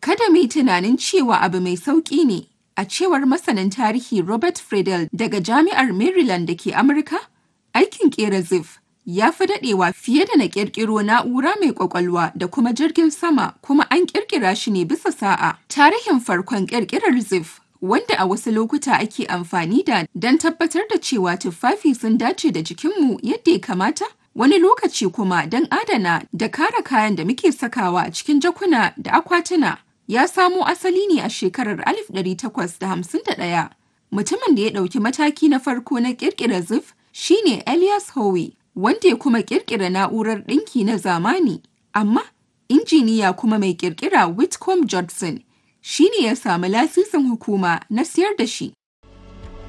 Kada mu yi tunanin cewa abu mai sauƙi ne, a cewar masanin tarihi Robert Friedel daga Jami'ar Maryland da ke Amurka, aikin ƙera Xev ya fi daɗewa fiye da na ƙirƙiro na'ura mai ƙwaƙwalwa da kuma jirgin sama kuma an ƙirƙira shi ne bisa sa'a. Tarihin farkon ƙirƙirar Xev wanda a wasu lokuta ake amfani da don tabbatar da cewa tuffafi sun dace da jikinmu yadda ya kamata, wani lokaci kuma don adana da kare kayan da muke sakawa a cikin jakuna da akwatuna. Ya samo asali ne a shekarar 1851. Mutumin da ya ɗauki mataki na farko na ƙirƙirar Xev shine Elias Howe, wanda ya kuma ƙirƙira na'urar ɗinki na zamani. Amma injiniya kuma mai ƙirƙira Whitcomb Judson shi ne ya samu lasisin hukuma na siyar da shi.